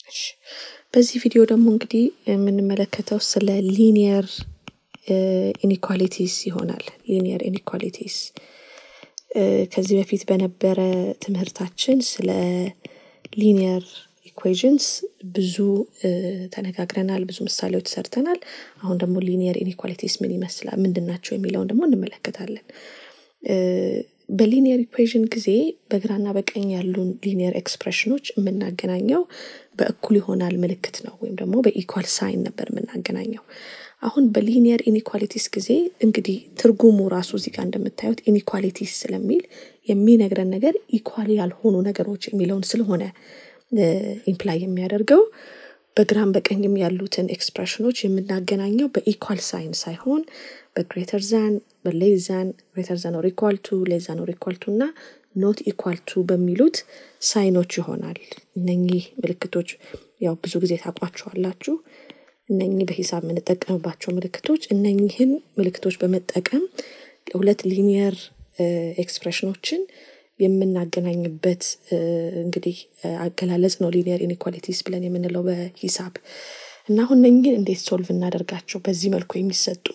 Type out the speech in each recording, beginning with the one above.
እሺ በዚህ ቪዲዮ ደግሞ እንግዲህ የምንመለከተው ስለ ሊኒየር ኢኒኳሊቲስ ይሆናል። ሊኒየር ኢኒኳሊቲስ ከዚህ በፊት በነበረ ትምህርታችን ስለ ሊኒየር ኢኩዌዥንስ ብዙ ተነጋግረናል፣ ብዙ ምሳሌዎች ሰርተናል። አሁን ደግሞ ሊኒየር ኢኒኳሊቲስ ምን ይመስላል፣ ምንድን ናቸው የሚለውን ደግሞ እንመለከታለን። በሊኒየር ኢኩዌዥን ጊዜ በግራና በቀኝ ያሉን ሊኒየር ኤክስፕሬሽኖች የምናገናኘው በእኩል ይሆናል ምልክት ነው፣ ወይም ደግሞ በኢኳል ሳይን ነበር የምናገናኘው። አሁን በሊኒየር ኢኒኳሊቲስ ጊዜ እንግዲህ ትርጉሙ ራሱ እዚህ ጋር እንደምታዩት ኢኒኳሊቲስ ስለሚል የሚነግረን ነገር ኢኳል ያልሆኑ ነገሮች የሚለውን ስለሆነ ኢምፕላይ የሚያደርገው በግራም በቀኝም ያሉትን ኤክስፕሬሽኖች የምናገናኘው በኢኳል ሳይን ሳይሆን በግሬተር ዛን በሌስ ዛን ግሬተር ዛን ኦር ኢኳል ቱ ሌስ ዛን ኦር ኢኳል ቱ እና ኖት ኢኳል ቱ በሚሉት ሳይኖች ይሆናል። እነኚህ ምልክቶች ያው ብዙ ጊዜ ታውቋቸዋላችሁ። እነኚህ በሂሳብ የምንጠቀምባቸው ምልክቶች እነኚህን ምልክቶች በመጠቀም ሁለት ሊኒየር ኤክስፕሬሽኖችን የምናገናኝበት እንግዲህ አገላለጽ ነው ሊኒየር ኢኒኳሊቲስ ብለን የምንለው በሂሳብ እና አሁን እነኝህን እንዴት ሶልቭ እናደርጋቸው በዚህ መልኩ የሚሰጡ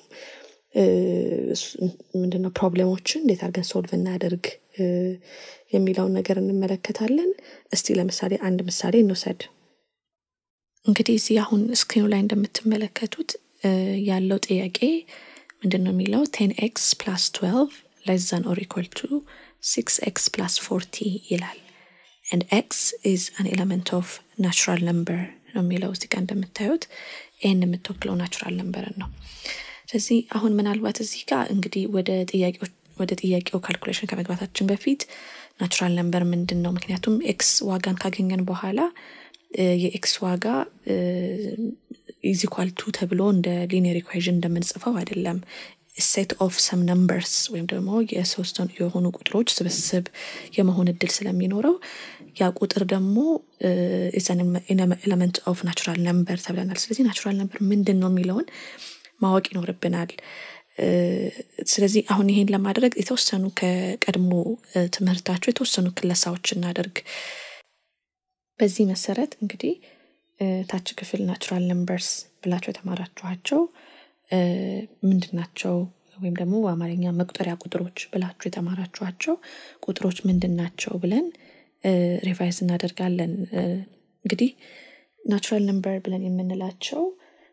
ምንድነው ፕሮብሌሞችን እንዴት አድርገን ሶልቭ እናደርግ የሚለውን ነገር እንመለከታለን። እስቲ ለምሳሌ አንድ ምሳሌ እንውሰድ። እንግዲህ እዚህ አሁን ስክሪኑ ላይ እንደምትመለከቱት ያለው ጥያቄ ምንድን ነው የሚለው ቴን ኤክስ ፕላስ ትዌልቭ ሌስ ዛን ኦር ኢኳል ቱ ሲክስ ኤክስ ፕላስ ፎርቲ ይላል ኤንድ ኤክስ ኢዝ አን ኤለመንት ኦፍ ናቹራል ነምበር ነው የሚለው እዚህ ጋር እንደምታዩት ይህን የምትወክለው ናቹራል ነምበርን ነው። ስለዚህ አሁን ምናልባት እዚህ ጋር እንግዲህ ወደ ጥያቄዎች ወደ ጥያቄው ካልኩሌሽን ከመግባታችን በፊት ናቹራል ነምበር ምንድን ነው? ምክንያቱም ኤክስ ዋጋን ካገኘን በኋላ የኤክስ ዋጋ ኢዚኳል ቱ ተብሎ እንደ ሊኒየር ኢኩዌዥን እንደምንጽፈው አይደለም። ሴት ኦፍ ሰም ነምበርስ ወይም ደግሞ የሶስት የሆኑ ቁጥሮች ስብስብ የመሆን እድል ስለሚኖረው ያ ቁጥር ደግሞ ኤለመንት ኦፍ ናቹራል ነምበር ተብለናል። ስለዚህ ናቹራል ነምበር ምንድን ነው የሚለውን ማወቅ ይኖርብናል። ስለዚህ አሁን ይሄን ለማድረግ የተወሰኑ ከቀድሞ ትምህርታቸው የተወሰኑ ክለሳዎች እናደርግ። በዚህ መሰረት እንግዲህ ታች ክፍል ናቹራል ነምበርስ ብላቸው የተማራችኋቸው ምንድን ናቸው? ወይም ደግሞ በአማርኛ መቁጠሪያ ቁጥሮች ብላችሁ የተማራችኋቸው ቁጥሮች ምንድን ናቸው ብለን ሪቫይዝ እናደርጋለን። እንግዲህ ናቹራል ነምበር ብለን የምንላቸው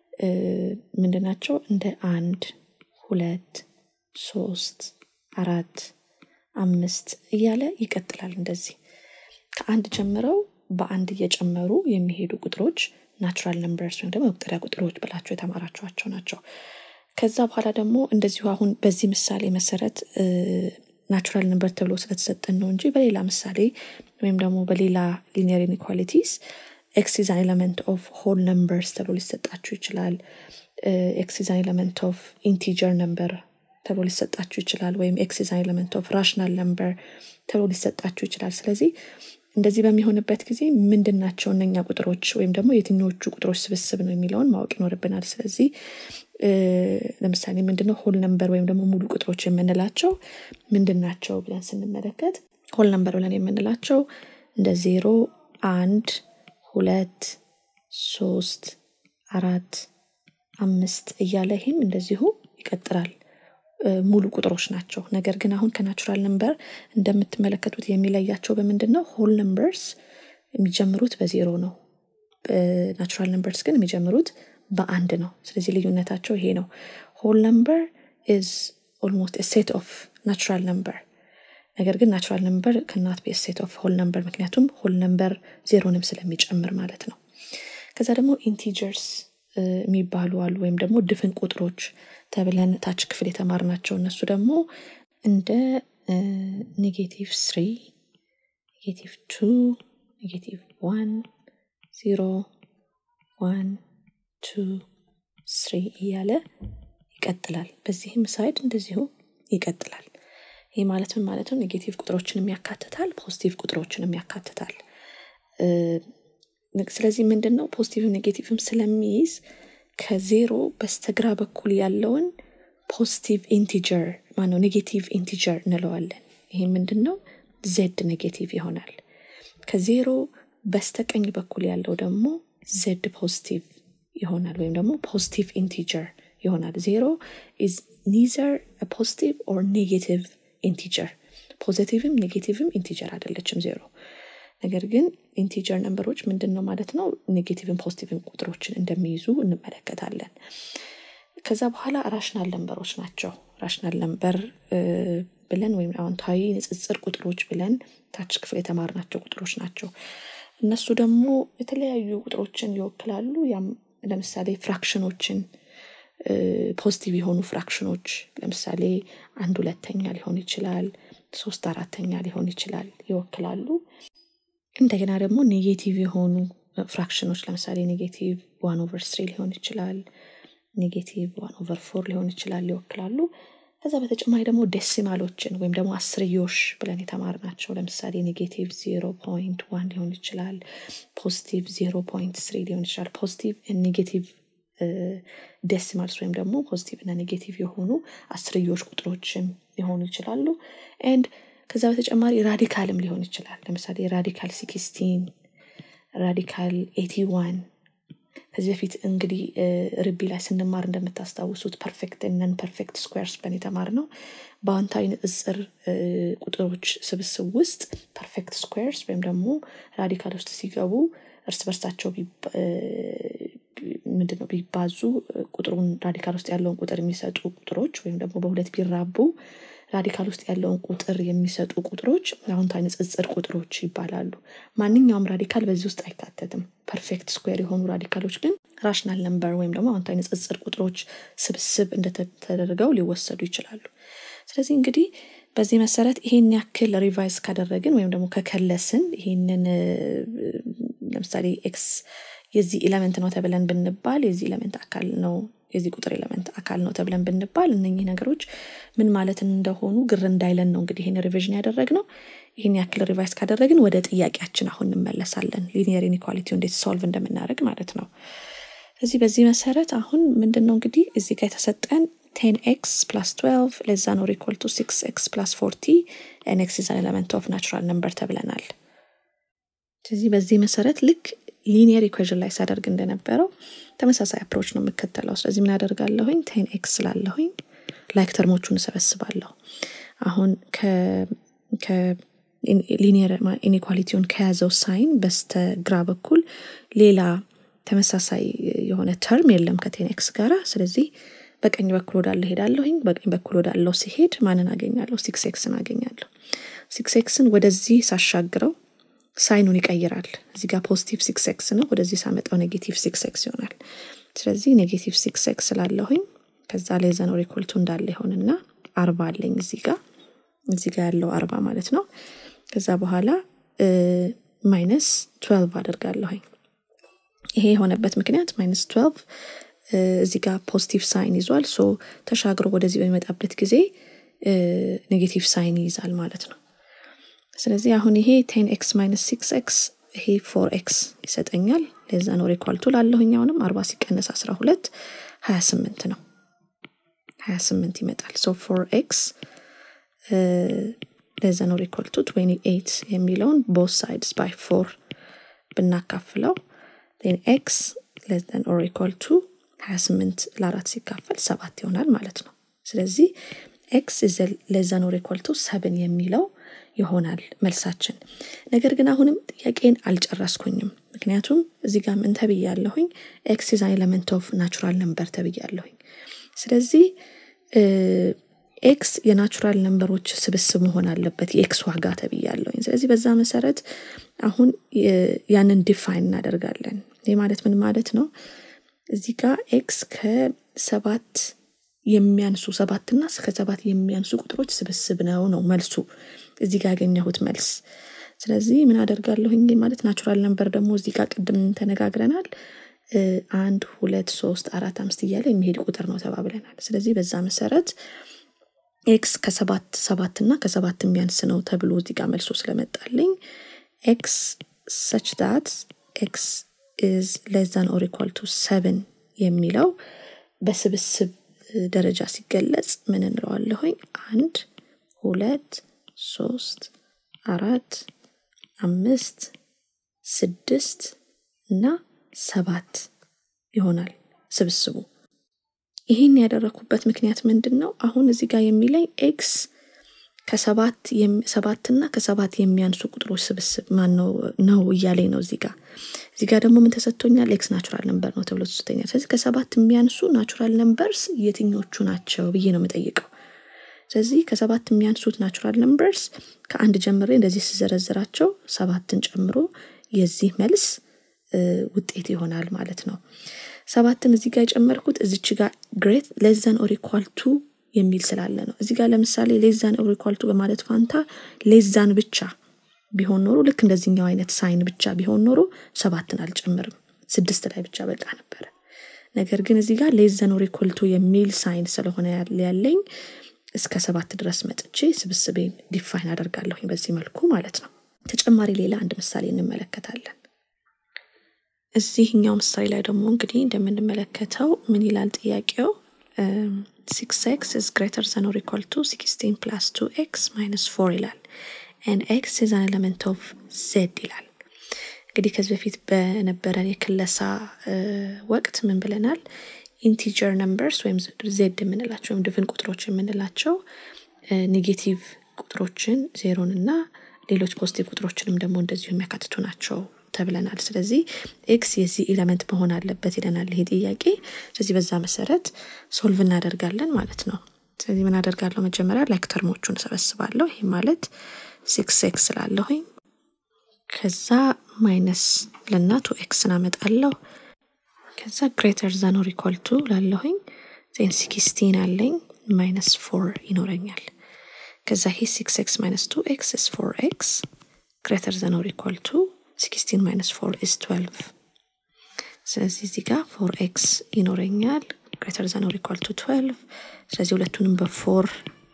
ምንድን ናቸው? እንደ አንድ፣ ሁለት፣ ሶስት፣ አራት፣ አምስት እያለ ይቀጥላል። እንደዚህ ከአንድ ጀምረው በአንድ እየጨመሩ የሚሄዱ ቁጥሮች ናቹራል ነምበርስ ወይም ደግሞ መቁጠሪያ ቁጥሮች ብላቸው የተማራችኋቸው ናቸው። ከዛ በኋላ ደግሞ እንደዚሁ አሁን በዚህ ምሳሌ መሰረት ናቹራል ነምበር ተብሎ ስለተሰጠን ነው እንጂ በሌላ ምሳሌ ወይም ደግሞ በሌላ ሊኒየር ኢኒኳሊቲስ ኤክስ ኢዝ አን ኤለመንት ኦፍ ሆል ነምበርስ ተብሎ ሊሰጣችሁ ይችላል። ኤክስ ኢዝ አን ኤለመንት ኦፍ ኢንቲጀር ነምበር ተብሎ ሊሰጣችሁ ይችላል። ወይም ኤክስ ኢዝ አን ኤለመንት ኦፍ ራሽናል ነምበር ተብሎ ሊሰጣችሁ ይችላል። ስለዚህ እንደዚህ በሚሆንበት ጊዜ ምንድን ናቸው እነኛ ቁጥሮች ወይም ደግሞ የትኞቹ ቁጥሮች ስብስብ ነው የሚለውን ማወቅ ይኖርብናል። ስለዚህ ለምሳሌ ምንድነው ሆል ነምበር ወይም ደግሞ ሙሉ ቁጥሮች የምንላቸው ምንድን ናቸው ብለን ስንመለከት ሆል ነምበር ብለን የምንላቸው እንደ ዜሮ፣ አንድ፣ ሁለት፣ ሶስት፣ አራት፣ አምስት እያለ ይህም እንደዚሁ ይቀጥላል። ሙሉ ቁጥሮች ናቸው። ነገር ግን አሁን ከናቹራል ነምበር እንደምትመለከቱት የሚለያቸው በምንድን ነው? ሆል ነምበርስ የሚጀምሩት በዜሮ ነው። ናቹራል ነምበርስ ግን የሚጀምሩት በአንድ ነው። ስለዚህ ልዩነታቸው ይሄ ነው። ሆል ነምበር ኢዝ ኦልሞስት ሴት ኦፍ ናቹራል ነምበር ነገር ግን ናቹራል ነምበር ከናት ቤ ሴት ኦፍ ሆል ነምበር ምክንያቱም ሆል ነምበር ዜሮንም ስለሚጨምር ማለት ነው። ከዛ ደግሞ ኢንቲጀርስ የሚባሉ አሉ ወይም ደግሞ ድፍን ቁጥሮች ተብለን ታች ክፍል የተማርናቸው እነሱ ደግሞ እንደ ኔጌቲቭ ስሪ፣ ኔጌቲቭ ቱ፣ ኔጌቲቭ ዋን፣ ዜሮ፣ ዋን፣ ቱ፣ ስሪ እያለ ይቀጥላል። በዚህም ሳይድ እንደዚሁ ይቀጥላል። ይህ ማለት ምን ማለት ነው? ኔጌቲቭ ቁጥሮችንም ያካትታል፣ ፖዚቲቭ ቁጥሮችንም ያካትታል። ስለዚህ ምንድን ነው ፖዚቲቭም ኔጌቲቭም ስለሚይዝ ከዜሮ በስተግራ በኩል ያለውን ፖዚቲቭ ኢንቲጀር ማነው ኔጌቲቭ ኢንቲጀር እንለዋለን። ይሄ ምንድን ነው ዜድ ኔጌቲቭ ይሆናል። ከዜሮ በስተቀኝ በኩል ያለው ደግሞ ዜድ ፖዚቲቭ ይሆናል ወይም ደግሞ ፖዚቲቭ ኢንቲጀር ይሆናል ዜሮ ኢዝ ኒዘር ፖዚቲቭ ኦር ኔጌቲቭ ኢንቲጀር ፖዚቲቭም ኔጌቲቭም ኢንቲጀር አይደለችም ዜሮ ነገር ግን ኢንቲጀር ነንበሮች ምንድን ነው ማለት ነው ኔጌቲቭን ፖዚቲቭን ቁጥሮችን እንደሚይዙ እንመለከታለን ከዛ በኋላ ራሽናል ነንበሮች ናቸው ራሽናል ነንበር ብለን ወይም አዎንታዊ ንጽጽር ቁጥሮች ብለን ታች ክፍል የተማርናቸው ቁጥሮች ናቸው እነሱ ደግሞ የተለያዩ ቁጥሮችን ይወክላሉ ያም ለምሳሌ ፍራክሽኖችን ፖዚቲቭ የሆኑ ፍራክሽኖች ለምሳሌ አንድ ሁለተኛ ሊሆን ይችላል ሶስት አራተኛ ሊሆን ይችላል ይወክላሉ እንደገና ደግሞ ኔጌቲቭ የሆኑ ፍራክሽኖች ለምሳሌ ኔጌቲቭ ዋን ኦቨር ስሪ ሊሆን ይችላል ኔጌቲቭ ዋን ኦቨር ፎር ሊሆን ይችላል ይወክላሉ ከዛ በተጨማሪ ደግሞ ዴሲማሎችን ወይም ደግሞ አስርዮሽ ብለን የተማርናቸው ለምሳሌ ኔጌቲቭ ዜሮ ፖይንት ዋን ሊሆን ይችላል ፖዚቲቭ ዜሮ ፖይንት ስሪ ሊሆን ይችላል ፖዚቲቭ ኔጌቲቭ ዴሲማልስ ወይም ደግሞ ፖዚቲቭ እና ኔጌቲቭ የሆኑ አስርዮሽ ቁጥሮችም ሊሆኑ ይችላሉ ኤንድ ከዛ በተጨማሪ ራዲካልም ሊሆን ይችላል ለምሳሌ ራዲካል ሲክስቲን ራዲካል ኤቲ ዋን ከዚህ በፊት እንግዲህ ርቢ ላይ ስንማር እንደምታስታውሱት ፐርፌክት ነን ፐርፌክት ስኩዌርስ ብለን የተማር ነው በአዎንታዊ ንጽጽር ቁጥሮች ስብስብ ውስጥ ፐርፌክት ስኩዌርስ ወይም ደግሞ ራዲካል ውስጥ ሲገቡ እርስ በርሳቸው ምንድነው ቢባዙ ቁጥሩን ራዲካል ውስጥ ያለውን ቁጥር የሚሰጡ ቁጥሮች ወይም ደግሞ በሁለት ቢራቡ ራዲካል ውስጥ ያለውን ቁጥር የሚሰጡ ቁጥሮች አዎንታዊ ንጽጽር ቁጥሮች ይባላሉ ማንኛውም ራዲካል በዚህ ውስጥ አይካተትም ፐርፌክት ስኩዌር የሆኑ ራዲካሎች ግን ራሽናል ነምበር ወይም ደግሞ አዎንታዊ ንጽጽር ቁጥሮች ስብስብ እንደተደርገው ሊወሰዱ ይችላሉ ስለዚህ እንግዲህ በዚህ መሰረት ይሄን ያክል ሪቫይዝ ካደረግን ወይም ደግሞ ከከለስን ይሄንን ለምሳሌ ኤክስ የዚህ ኤለመንት ነው ተብለን ብንባል የዚህ ኤለመንት አካል ነው የዚህ ቁጥር ኤለመንት አካል ነው ተብለን ብንባል እነኚህ ነገሮች ምን ማለት እንደሆኑ ግር እንዳይለን ነው እንግዲህ ይህን ሪቪዥን ያደረግ ነው ይህን ያክል ሪቫይስ ካደረግን ወደ ጥያቄያችን አሁን እንመለሳለን ሊኒየር ኢኒኳሊቲ እንዴት ሶልቭ እንደምናደርግ ማለት ነው ስለዚህ በዚህ መሰረት አሁን ምንድን ነው እንግዲህ እዚህ ጋር የተሰጠን 10 ኤክስ ፕላስ 12 ለዛ ኖር ኢኳል ቱ 6 ኤክስ ፕላስ 40 ኤን ኤክስ ኢዝ ኤለመንት ኦፍ ናቹራል ነምበር ተብለናል ስለዚህ በዚህ መሰረት ልክ ሊኒየር ኢኩዌዥን ላይ ሳደርግ እንደነበረው ተመሳሳይ አፕሮች ነው የምከተለው ስለዚህ ምን አደርጋለሁኝ ቴን ኤክስ ስላለሁኝ ላይክ ተርሞቹን እሰበስባለሁ አሁን ሊኒየር ኢኒኳሊቲውን ከያዘው ሳይን በስተ ግራ በኩል ሌላ ተመሳሳይ የሆነ ተርም የለም ከቴን ኤክስ ጋራ ስለዚህ በቀኝ በኩል ወዳለ ሄዳለሁኝ በቀኝ በኩል ወዳለው ሲሄድ ማንን አገኛለሁ ሲክስ ኤክስን አገኛለሁ ሲክስ ኤክስን ወደዚህ ሳሻግረው ሳይኑን ይቀይራል እዚህ ጋር ፖዚቲቭ ሲክስ ኤክስ ነው ወደዚህ ሳመጣው ኔጌቲቭ ሲክስ ኤክስ ይሆናል ስለዚህ ኔጌቲቭ ሲክስ ኤክስ ስላለሁኝ ከዛ ላይ ዘኖር ኢኮልቱ እንዳለ ይሆንና አርባ አለኝ እዚህ ጋር እዚህ ጋር ያለው አርባ ማለት ነው ከዛ በኋላ ማይነስ ትዌልቭ አደርጋለሁኝ ይሄ የሆነበት ምክንያት ማይነስ ትዌልቭ እዚህ ጋር ፖዚቲቭ ሳይን ይዟል ሶ ተሻግሮ ወደዚህ በሚመጣበት ጊዜ ኔጌቲቭ ሳይን ይይዛል ማለት ነው ስለዚህ አሁን ይሄ ቴን ኤክስ ማይነስ ሲክስ ኤክስ ይሄ ፎር ኤክስ ይሰጠኛል ለዛ ኖር ኢኳልቱ ላለሁኝ አሁንም አርባ ሲቀነስ አስራ ሁለት ሀያ ስምንት ነው ሀያ ስምንት ይመጣል ሶ ፎር ኤክስ ለዛ ኖር ኢኳልቱ ትዌንቲ ኤይት የሚለውን ቦት ሳይድስ ባይ ፎር ብናካፍለው ን ኤክስ ለዘን ኦር ኢኳልቱ ሀያ ስምንት ለአራት ሲካፈል ሰባት ይሆናል ማለት ነው ስለዚህ ኤክስ ለዛ ኖር ኢኳልቱ ሰብን የሚለው ይሆናል መልሳችን ነገር ግን አሁንም ጥያቄን አልጨረስኩኝም ምክንያቱም እዚህ ጋር ምን ተብያለሁኝ ኤክስ ኢዝ ኤለመንት ኦፍ ናቹራል ነምበር ተብያለሁኝ ስለዚህ ኤክስ የናቹራል ነምበሮች ስብስብ መሆን አለበት የኤክስ ዋጋ ተብያለሁኝ ስለዚህ በዛ መሰረት አሁን ያንን ዲፋይን እናደርጋለን ይህ ማለት ምን ማለት ነው እዚህ ጋር ኤክስ ከሰባት የሚያንሱ ሰባትና ከሰባት የሚያንሱ ቁጥሮች ስብስብ ነው ነው መልሱ እዚህ ጋር ያገኘሁት መልስ ስለዚህ ምን አደርጋለሁኝ ማለት ናቹራል ነምበር ደግሞ እዚህ ጋር ቅድም ተነጋግረናል አንድ ሁለት ሶስት አራት አምስት እያለ የሚሄድ ቁጥር ነው ተባብለናል ስለዚህ በዛ መሰረት ኤክስ ከሰባት ሰባት እና ከሰባት የሚያንስ ነው ተብሎ እዚህ ጋር መልሶ ስለመጣልኝ ኤክስ ሰች ዳት ኤክስ ኢዝ ሌዛን ኦር ኢኳል ቱ ሰብን የሚለው በስብስብ ደረጃ ሲገለጽ ምን እንለዋለሁኝ አንድ ሁለት ሶስት አራት አምስት ስድስት እና ሰባት ይሆናል ስብስቡ። ይህን ያደረኩበት ምክንያት ምንድን ነው? አሁን እዚህ ጋር የሚለኝ ኤክስ ከሰባት ሰባትና ከሰባት የሚያንሱ ቁጥሮች ስብስብ ማን ነው ነው እያለኝ ነው እዚህ ጋር። እዚህ ጋር ደግሞ ምን ተሰጥቶኛል? ኤክስ ናቹራል ነምበር ነው ተብሎ ተሰጥቶኛል። ስለዚህ ከሰባት የሚያንሱ ናቹራል ነምበርስ የትኞቹ ናቸው ብዬ ነው የምጠይቀው። ስለዚህ ከሰባት የሚያንሱት ናቹራል ነምበርስ ከአንድ ጀምሬ እንደዚህ ስዘረዝራቸው ሰባትን ጨምሮ የዚህ መልስ ውጤት ይሆናል ማለት ነው። ሰባትን እዚህ ጋር የጨመርኩት እዚች ጋር ግሬት ሌዛን ኦር ኢኳል ቱ የሚል ስላለ ነው። እዚህ ጋር ለምሳሌ ሌዛን ኦር ኢኳል ቱ በማለት ፋንታ ሌዛን ብቻ ቢሆን ኖሮ ልክ እንደዚህኛው አይነት ሳይን ብቻ ቢሆን ኖሮ ሰባትን አልጨምርም፣ ስድስት ላይ ብቻ በቃ ነበረ። ነገር ግን እዚህ ጋር ሌዛን ኦር ኢኳል ቱ የሚል ሳይን ስለሆነ ያለኝ እስከ ሰባት ድረስ መጥቼ ስብስቤን ዲፋይን አደርጋለሁኝ በዚህ መልኩ ማለት ነው። ተጨማሪ ሌላ አንድ ምሳሌ እንመለከታለን። እዚህኛው ምሳሌ ላይ ደግሞ እንግዲህ እንደምንመለከተው ምን ይላል ጥያቄው? ሲክስ ኤክስ ኢዝ ግሬተር ዘን ኦር ኢኳል ቱ ሲክስቲን ፕላስ ቱ ኤክስ ማይነስ ፎር ይላል ኤንድ ኤክስ ኢዝ አን ኤለመንት ኦፍ ዜድ ይላል። እንግዲህ ከዚህ በፊት በነበረን የክለሳ ወቅት ምን ብለናል? ኢንቲጀር ነምበርስ ወይም ዜድ የምንላቸው ወይም ድፍን ቁጥሮች የምንላቸው ኔጌቲቭ ቁጥሮችን ዜሮን እና ሌሎች ፖዚቲቭ ቁጥሮችንም ደግሞ እንደዚሁ የሚያካትቱ ናቸው ተብለናል። ስለዚህ ኤክስ የዚህ ኤለመንት መሆን አለበት ይለናል ይሄ ጥያቄ። ስለዚህ በዛ መሰረት ሶልቭ እናደርጋለን ማለት ነው። ስለዚህ ምን አደርጋለሁ? መጀመሪያ ላይክ ተርሞቹን እሰበስባለሁ። ይህ ማለት ሲክስ ኤክስ ስላለሁኝ ከዛ ማይነስ ልና ቱ ኤክስን አመጣለሁ። ከዛ ግሬተር ዛን ኦር ኢኳል ቱ ላለሁኝ ዜን ሲክስቲን አለኝ ማይነስ ፎር ይኖረኛል። ከዛ ይሄ ሲክስ ኤክስ ማይነስ ቱ ኤክስ ኢስ ፎር ኤክስ ግሬተር ዛን ኦር ኢኳል ቱ ሲክስቲን ማይነስ ፎር ኢስ ትዌልቭ። ስለዚህ እዚህ ጋር ፎር ኤክስ ይኖረኛል ግሬተር ዛን ኦር ኢኳል ቱ ትዌልቭ። ስለዚህ ሁለቱንም በፎር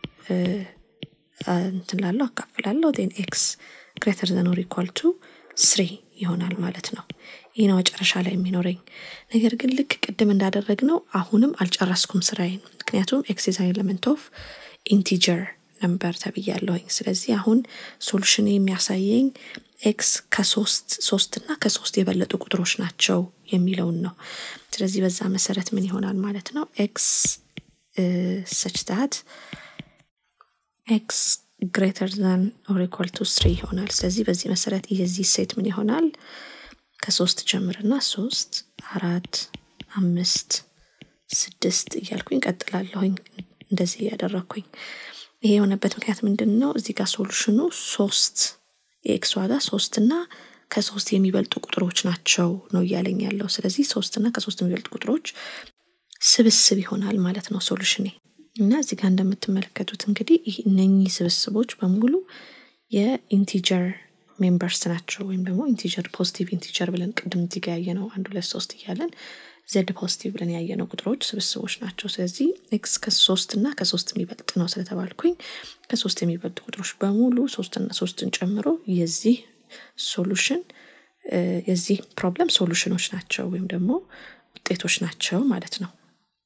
እንትን ላለው አካፍላለሁ ዜን ኤክስ ግሬተር ዛን ኦር ኢኳል ቱ ስሪ ይሆናል ማለት ነው። ይህ ነው መጨረሻ ላይ የሚኖረኝ። ነገር ግን ልክ ቅድም እንዳደረግ ነው አሁንም አልጨረስኩም ስራዬን። ምክንያቱም ኤክስ ኢዝ አን ኤለመንት ኦፍ ኢንቲጀር ነምበር ተብያለሁኝ። ስለዚህ አሁን ሶሉሽን የሚያሳየኝ ኤክስ ከሶስት ሶስት እና ከሶስት የበለጡ ቁጥሮች ናቸው የሚለውን ነው። ስለዚህ በዛ መሰረት ምን ይሆናል ማለት ነው ኤክስ ሰች ዳት ኤክስ ግሬተር ዛን ኦር ኢኳል ቱ ስሪ ይሆናል። ስለዚህ በዚህ መሰረት የዚህ ሴት ምን ይሆናል? ከሶስት ጀምርና ሶስት፣ አራት፣ አምስት፣ ስድስት እያልኩኝ ቀጥላለሁኝ እንደዚህ እያደረግኩኝ። ይሄ የሆነበት ምክንያት ምንድን ነው? እዚህ ጋር ሶሉሽኑ ሶስት የኤክስ ዋጋ ሶስት እና ከሶስት የሚበልጡ ቁጥሮች ናቸው ነው እያለኝ ያለው። ስለዚህ ሶስት እና ከሶስት የሚበልጡ ቁጥሮች ስብስብ ይሆናል ማለት ነው ሶሉሽኔ። እና እዚህ ጋር እንደምትመለከቱት እንግዲህ እነኚህ ስብስቦች በሙሉ የኢንቲጀር ሜምበርስ ናቸው ወይም ደግሞ ኢንቲጀር ፖዚቲቭ ኢንቲጀር ብለን ቅድም እዚህ ጋር ያየነው አንድ ሁለት ሶስት እያለን ዘድ ፖዚቲቭ ብለን ያየነው ቁጥሮች ስብስቦች ናቸው። ስለዚህ ኤክስ ከሶስት እና ከሶስት የሚበልጥ ነው ስለተባልኩኝ ከሶስት የሚበልጡ ቁጥሮች በሙሉ ሶስትና ሶስትን ጨምሮ የዚህ ሶሉሽን የዚህ ፕሮብለም ሶሉሽኖች ናቸው ወይም ደግሞ ውጤቶች ናቸው ማለት ነው።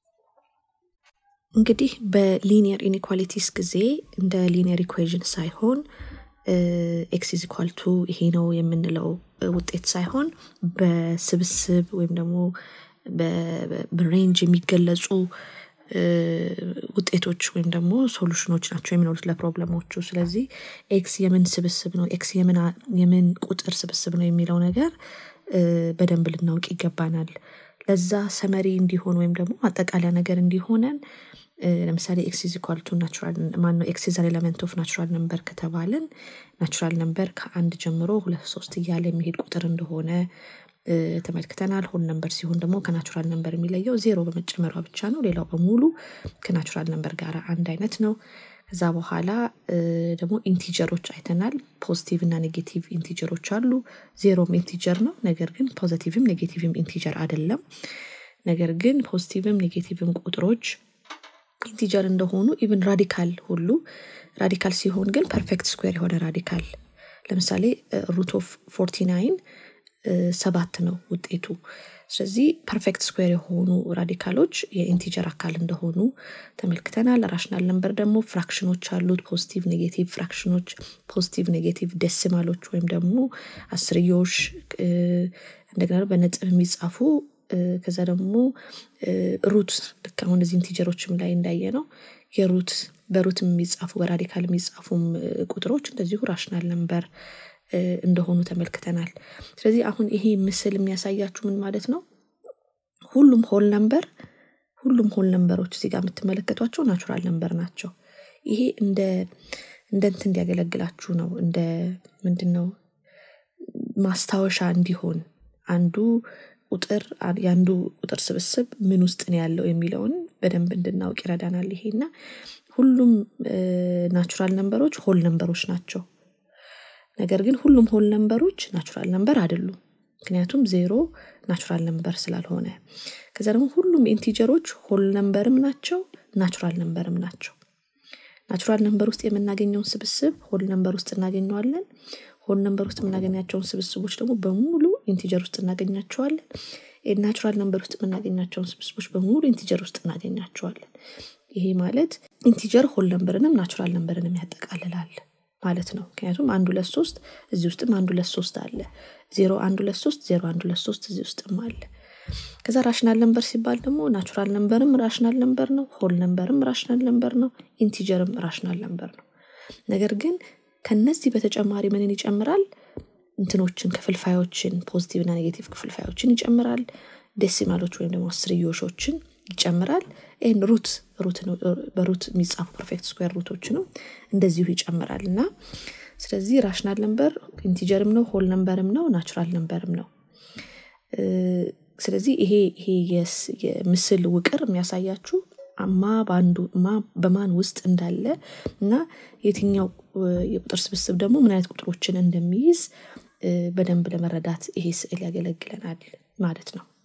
እንግዲህ በሊኒየር ኢኒኳሊቲስ ጊዜ እንደ ሊኒየር ኢኩዌዥን ሳይሆን ኤክስ ኢዝ ኢኳል ቱ ይሄ ነው የምንለው ውጤት ሳይሆን በስብስብ ወይም ደግሞ በሬንጅ የሚገለጹ ውጤቶች ወይም ደግሞ ሶሉሽኖች ናቸው የሚኖሩት ለፕሮብለሞቹ። ስለዚህ ኤክስ የምን ስብስብ ነው፣ ኤክስ የምን ቁጥር ስብስብ ነው የሚለው ነገር በደንብ ልናውቅ ይገባናል። ለዛ ሰመሪ እንዲሆን ወይም ደግሞ አጠቃላይ ነገር እንዲሆነን ለምሳሌ ኤክስ ኢዝ ኢኳል ቱ ናቹራል ማነው ኤክስ ኢዝ አን ኤለመንት ኦፍ ናቹራል ነምበር ከተባልን ናቹራል ነምበር ከአንድ ጀምሮ ሁለት ሶስት እያለ የሚሄድ ቁጥር እንደሆነ ተመልክተናል። ሆል ነምበር ሲሆን ደግሞ ከናቹራል ነምበር የሚለየው ዜሮ በመጨመሯ ብቻ ነው። ሌላው በሙሉ ከናቹራል ነምበር ጋር አንድ አይነት ነው። ከዛ በኋላ ደግሞ ኢንቲጀሮች አይተናል። ፖዚቲቭ እና ኔጌቲቭ ኢንቲጀሮች አሉ። ዜሮም ኢንቲጀር ነው፣ ነገር ግን ፖዚቲቭም ኔጌቲቭም ኢንቲጀር አይደለም። ነገር ግን ፖዚቲቭም ኔጌቲቭም ቁጥሮች ኢንቲጀር እንደሆኑ ኢቭን ራዲካል ሁሉ ራዲካል ሲሆን ግን ፐርፌክት ስኩዌር የሆነ ራዲካል ለምሳሌ ሩት ኦፍ ፎርቲ ናይን ሰባት ነው ውጤቱ። ስለዚህ ፐርፌክት ስኩዌር የሆኑ ራዲካሎች የኢንቲጀር አካል እንደሆኑ ተመልክተናል። ራሽናል ነምበር ደግሞ ፍራክሽኖች አሉት። ፖዚቲቭ ኔጌቲቭ ፍራክሽኖች፣ ፖዚቲቭ ኔጌቲቭ ደሲማሎች ወይም ደግሞ አስርዮሽ እንደገና በነጥብ የሚጻፉ ከዛ ደግሞ ሩት ልክ አሁን እዚህ ኢንቲጀሮችም ላይ እንዳየ ነው የሩት በሩት የሚጻፉ በራዲካል የሚጻፉም ቁጥሮች እንደዚሁ ራሽናል ነንበር እንደሆኑ ተመልክተናል። ስለዚህ አሁን ይሄ ምስል የሚያሳያችሁ ምን ማለት ነው? ሁሉም ሆል ነንበር ሁሉም ሆል ነንበሮች እዚህ ጋር የምትመለከቷቸው ናቹራል ነንበር ናቸው። ይሄ እንደ እንደ እንትን እንዲያገለግላችሁ ነው። እንደ ምንድን ነው ማስታወሻ እንዲሆን አንዱ ቁጥር የአንዱ ቁጥር ስብስብ ምን ውስጥ ነው ያለው የሚለውን በደንብ እንድናውቅ ይረዳናል። ይሄ እና ሁሉም ናቹራል ነንበሮች ሆል ነንበሮች ናቸው። ነገር ግን ሁሉም ሆል ነንበሮች ናቹራል ነንበር አይደሉም። ምክንያቱም ዜሮ ናቹራል ነንበር ስላልሆነ። ከዛ ደግሞ ሁሉም ኢንቲጀሮች ሆል ነንበርም ናቸው ናቹራል ነንበርም ናቸው። ናቹራል ነንበር ውስጥ የምናገኘውን ስብስብ ሆል ነንበር ውስጥ እናገኘዋለን። ሆል ነንበር ውስጥ የምናገኛቸውን ስብስቦች ደግሞ በሙሉ ኢንቲጀር ውስጥ እናገኛቸዋለን። ናቹራል ነንበር ውስጥ የምናገኛቸውን ስብስቦች በሙሉ ኢንቲጀር ውስጥ እናገኛቸዋለን። ይሄ ማለት ኢንቲጀር ሆል ነንበርንም ናቹራል ነንበርንም ያጠቃልላል ማለት ነው። ምክንያቱም አንድ ሁለት ሶስት እዚህ ውስጥም አንድ ሁለት ሶስት አለ። ዜሮ አንድ ሁለት ሶስት ዜሮ አንድ ሁለት ሶስት እዚህ ውስጥም አለ። ከዛ ራሽናል ነንበር ሲባል ደግሞ ናቹራል ነንበርም ራሽናል ነንበር ነው። ሆል ነንበርም ራሽናል ነንበር ነው። ኢንቲጀርም ራሽናል ነንበር ነው። ነገር ግን ከነዚህ በተጨማሪ ምንን ይጨምራል? እንትኖችን ክፍልፋዮችን ፖዚቲቭ እና ኔጌቲቭ ክፍልፋዮችን ይጨምራል። ዴሲማሎች ወይም ደግሞ አስርዮሾችን ይጨምራል። ይህን ሩት ሩት በሩት የሚጻፉ ፐርፌክት ስኩዌር ሩቶችንም እንደዚሁ ይጨምራል እና ስለዚህ ራሽናል ነንበር ኢንቲጀርም ነው ሆል ነንበርም ነው ናቹራል ነንበርም ነው። ስለዚህ ይሄ ይሄ የምስል ውቅር የሚያሳያችሁ ማ በአንዱ ማ በማን ውስጥ እንዳለ እና የትኛው የቁጥር ስብስብ ደግሞ ምን አይነት ቁጥሮችን እንደሚይዝ በደንብ ለመረዳት ይሄ ስዕል ያገለግለናል ማለት ነው